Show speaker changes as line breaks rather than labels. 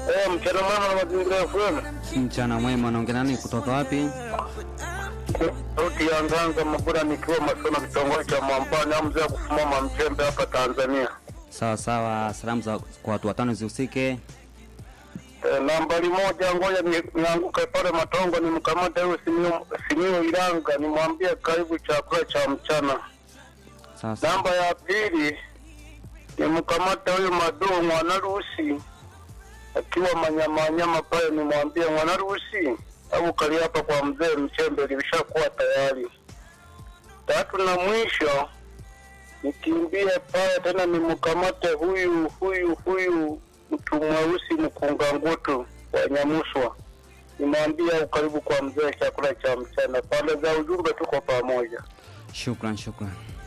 Eh, mchana mwema na mazingira FM.
Mchana mwema, naongea nani kutoka wapi?
Sauti ya Nganga Mabura nikiwa Masona kitongoji cha Mwambani au mzee wa kufumama Mchembe hapa Tanzania.
Sawa sawa, salamu za kwa watu watano zihusike.
Eh, nambari moja ngoja ni- nianguke pale Matongo nimkamate huyo Simio Simio Ilanga nimwambie karibu chakula cha mchana.
Sawa sawa,
Namba ya pili nimkamate huyo Madoo Mwanarusi akiwa manyamanyama pale, nimwambie Mwanarusi au kali hapa kwa mzee Mchembe lilishakuwa tayari. Tatu na mwisho nikimbie pale tena nimkamate huyu huyu huyu mtu mweusi mkunga ngutu wa Nyamuswa, nimwambie ukaribu kwa mzee chakula cha mchana. Pande za ujumbe tuko pamoja.
shukran shukran.